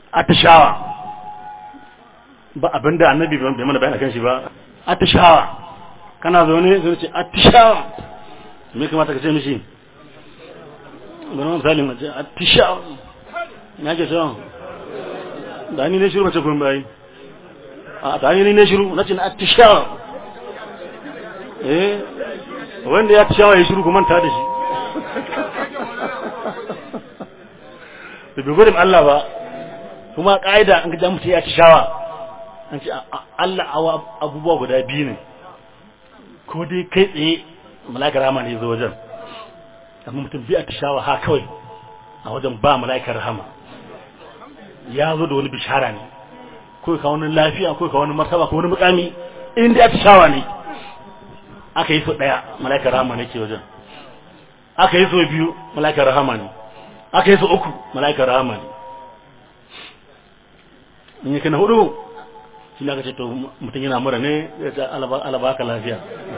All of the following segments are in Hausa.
atishawa ba abinda annabi bai mana bayani kan shi ba atishawa kana zaune sai ce atishawa me kamata ka ce mishi bari misali mace atishawa ina ke shawa da ni ne shiru mace kun bayi a ta ni ne shiru na ce na atishawa eh wanda ya atishawa ya shiru kuma ta da shi da bai gudun Allah ba kuma ƙa'ida an gaja mutu ya atishawa an ce Allah awa abubuwa guda biyu ne ko dai kai tsaye malakar rahama ne zo wajen amma mutum bi atishawa ha kawai a wajen ba malakar rahama ya zo da wani bishara ne ko ka wani lafiya ko ka wani martaba ko wani mukami in dai atishawa ne aka yi so daya malakar rahama ne ke wajen aka yi so biyu malakar rahama ne aka yi so uku malakar rahama ne in yi kana hudu shi ne aka ce to mutum yana mura ne ya ce alaba ka lafiya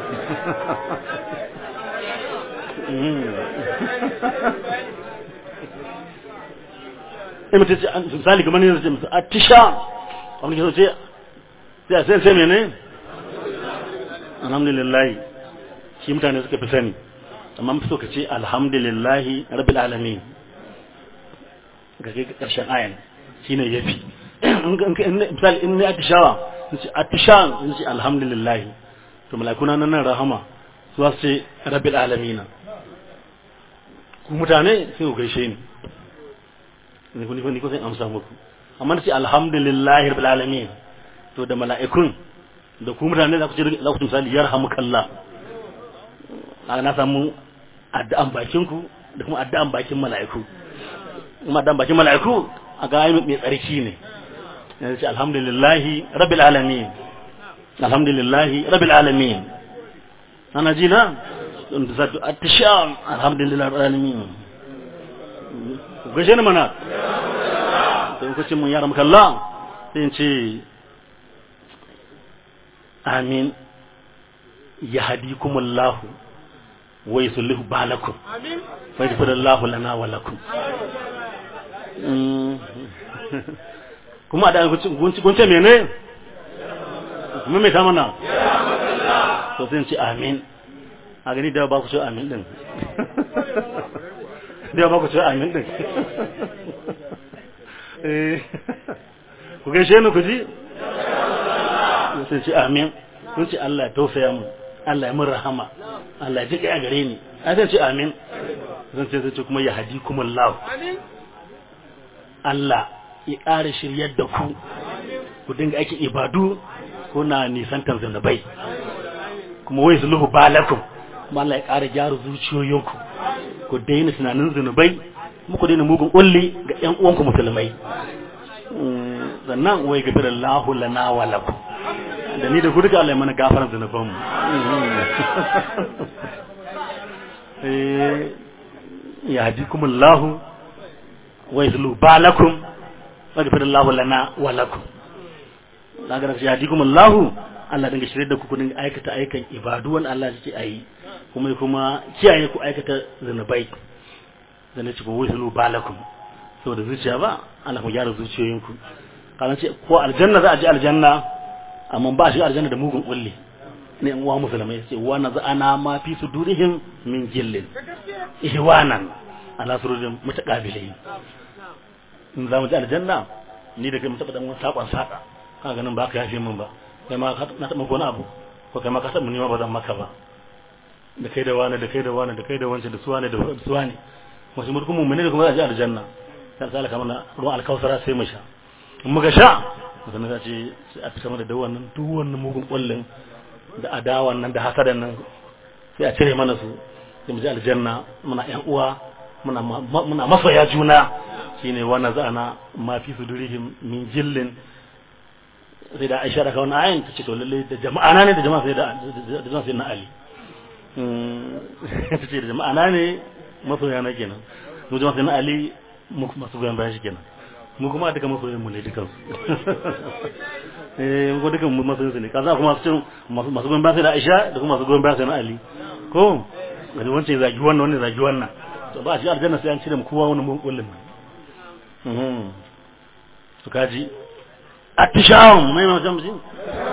in mutum ce misali kamar ne zai musu a tisha wani ke ce sai sai sai mene alhamdulillah shi mutane suka fi sani amma fi so ka ce alhamdulillah rabbil alamin ga kai karshen ayan shine yafi misali in ne atishawa in ce atishawa in ce alhamdulillah to malakuna nan nan rahama su wasu ce rabbil alamina ku mutane sai ku gaishe ni ni ku ni ku sai amsa muku amma ce alhamdulillah rabbil alamin to da mala'ikun da ku mutane za ku ce za ku misali yarhamukallah na samu addu'an bakin ku da kuma addu'an bakin mala'iku kuma addu'an bakin mala'iku a ga mai tsarki ne yanzu ce alhamdulillahi rabbil alamin alhamdulillahi rabbil alamin ana ji na don da zato atisham alhamdulillahi rabbil alamin gaishe ni mana sai ku ce mun yara maka Allah sai ce amin yahdikumullahu wa yusallihu balakum amin fa yaghfirullahu lana wa lakum kuma da gunce mene kuma mai ta mana to sai ce amin a gani da ba ku ce amin din da ba ku ce amin din ku gaishe ni ku ji sai ce amin sun ce Allah ya tausaya mu Allah ya mun rahama Allah ya ji a gare ni a sai ce amin zan ce sai kuma ya hadi kuma Allah Allah ya ƙara shiryar da ku ku dinga aikin ibadu kuna nisantar zunubai kuma wai zuluhu balakum kuma Allah ya ƙara gyara zuciyoyinku ku daina tunanin zunubai kuma ku daina mugun kulli ga ƴan uwanku musulmai sannan wai gafira Allahu lana wa lakum da ni da ku duka Allah ya mana gafaran zunuban mu ya hadikumullahu wa yuzlu balakum waghfir Allahu lana wa lakum daga da yadikum Allahu Allah dinga shirye da ku ku dinga aikata aikan ibadu wanda Allah yake ayi kuma kuma kiyaye ku aikata zanubai da nace ko wusulu balakum saboda zuciya ba Allah ku gyara zuciyoyinku kana ce ko aljanna za a je aljanna amma ba shi aljanna da mugun kulli ne in uwa musulmai ce wa nazana ma fi sudurihim min jillin ihwanan ala surujin mutaqabilin in za mu ji aljanna ni da kai mu taɓa dan wani saƙon saƙa ka ganin ba ka yafe min ba kai ma na taɓa wani abu ko kai ma ka taɓa nima ba zan maka ba da kai da wani da kai da wani da kai da wancan da suwa ne da suwa ne wasu mulkin mu ne da kuma za a ji aljanna sai sai kamar na ruwan alkausara sai mu sha in muka sha sannan za ce sai a fita mana da wannan duk wannan mugun kullun da adawan nan da hasadan nan sai a cire mana su sai mu ji aljanna muna ƴan uwa muna muna masoya juna shine wannan za'ana ma fi sudurihim min jillin sai da Aisha daga wannan ayin tace to lalle da jama'a na ne da jama'a sai da da jama'a sai na Ali tace da jama'a na ne masoya na kenan mu jama'a sai na Ali mu kuma su goyen bayan shi kenan mu kuma duka masoyan mu ne dukan su eh mu dukan mu masoyan su ne kaza kuma su masu goyen bayan sai da Aisha da kuma masu goyen bayan sai na Ali ko gani wancan zagi wannan wannan zagi wannan to ba shi aljanna sai an cire mu kowa wani mun kullun to kaji atishawun mai mai mutum jin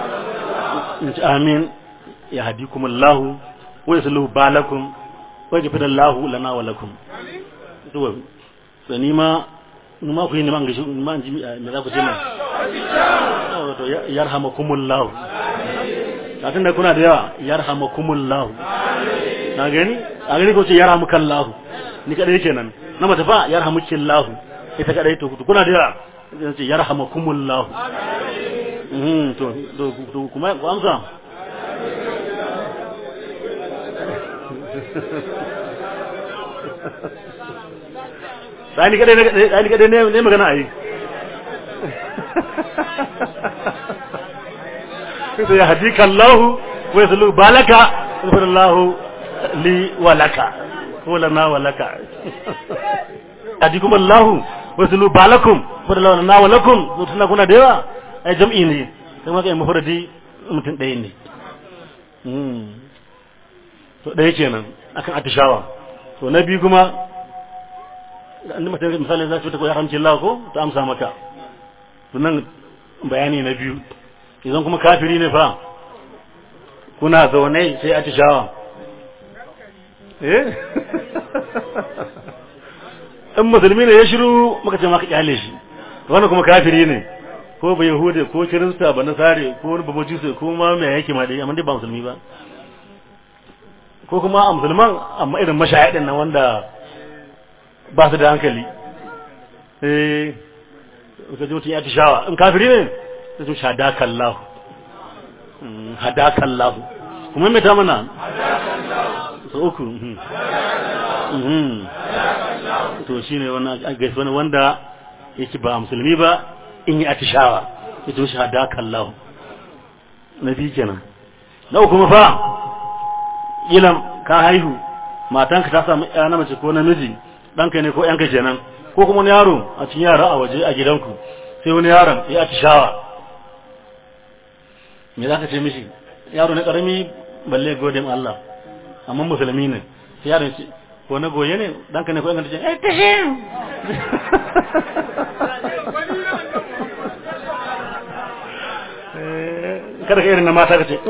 amin ya hadikum Allah wa yasluhu balakum wa yaghfir Allah lana wa lakum to to ni ma ni ma ku yi ni man gashi ni ma ji me za ku ce mai to yarhamakumullah kafin da kuna da yawa yarhamakumullah na gani a gani ko ce yarhamukallah ni kadai kenan na mata fa yarhamukillah ita kadai to kuna da yawa zai ce yarhamakumullah mhm to to kuma ku amsa Sani kadai ne sani kadai ne magana ai sai ya hadika Allah wa yaslu balaka wa Allah li wa laka wa lana wa laka hadikum Allah wa yaslu balakum wa lana wa lakum to tuna kuna da yawa ai jam'i ne sai maka mufradi mutum ɗaya ne to ɗaya kenan akan atishawa to na biyu kuma an mata misali za ta ko ya hamci Allah ko ta amsa maka to nan bayani na biyu idan kuma kafiri ne fa kuna zaune sai atishawa eh in musulmi ne ya shiru muka ce maka kyale shi wannan kuma kafiri ne ko ba yahude ko kirista ba nasare ko wani ba majusi ko ma mai yake ma dai amma dai ba musulmi ba ko kuma a musulman amma irin mashahidin nan wanda ba su da hankali eh ka ji mutum ya tishawa in kafiri ne sai su hadakallahu hadakallahu kuma mai ta mana so uku to shine wannan gaisuwa ne wanda yake ba musulmi ba in yi atishawa ya to hadakallahu na biyu kenan na uku fa ilam ka haihu matanka ta samu ya na mace ko namiji ɗanka ne ko ‘yanka kenan ko kuma wani yaro a cikin yara a waje a gidanku sai wani yaron ya atishawa me za ka ce mishi yaro ne ƙarami balle godin Allah amma musulmi ne sai yaron ce ko na goye ne ɗanka ne ko ‘yanka ce eh ta shi kada ka irin na mata ka ce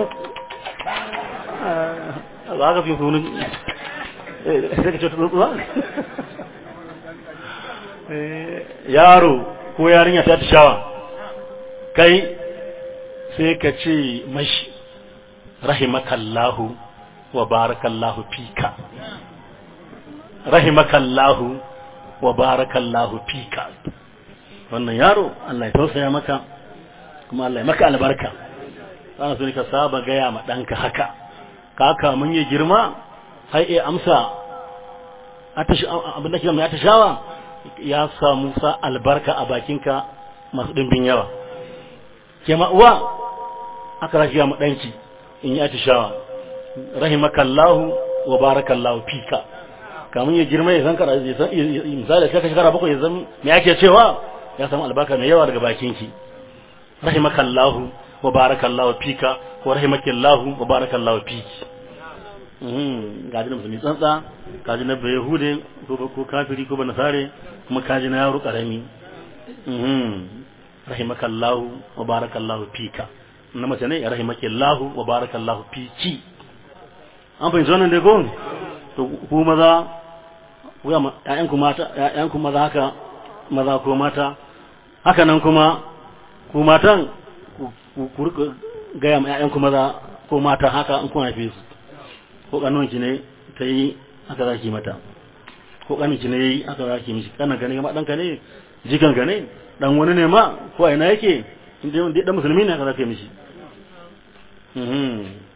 ba ka fi sunan sai ka ce tutsuwa yaro ko yarinya ta shawa kai sai ka ce mashi rahimakallahu wa barakallahu fika rahimakallahu wa barakallahu fika wannan yaro Allah ya tausaya maka kuma Allah ya maka albarka ana so ne ka saba gaya ma ɗanka haka kaka mun yi girma har iya amsa abin da ke mai atashawa ya samu sa albarka a bakinka masu ɗimbin yawa ke uwa aka rashi ma ɗanki in yi atashawa rahimakallahu wa barakallahu fika kamun ya girma ya san kara ya san misali sai ka shekara bakwai ya san me ake cewa ya samu albarka mai yawa daga bakinki rahimakallahu wa barakallahu fika wa rahimakallahu wa barakallahu fiki gaji na musulmi tsantsa kaji na bai yahude ko kafiri ko banasare kuma kaji na yaro karami rahimakallahu wa barakallahu fika na mace ne rahimakallahu wa barakallahu fiki an fahimci wannan dai ko to ku maza ku ya ƴaƴan ku mata ƴaƴan ku maza haka maza ko mata haka nan kuma ku matan ku rika gaya ma ƴaƴan ku maza ko mata haka in kun haife su ko kanonki ne ta yi aka za ki mata ko kaninki ne yi aka za ki mishi kanan gane ma ɗanka ne jikan ka ne dan wani ne ma ko a ina yake inda dan musulmi ne aka za ka mishi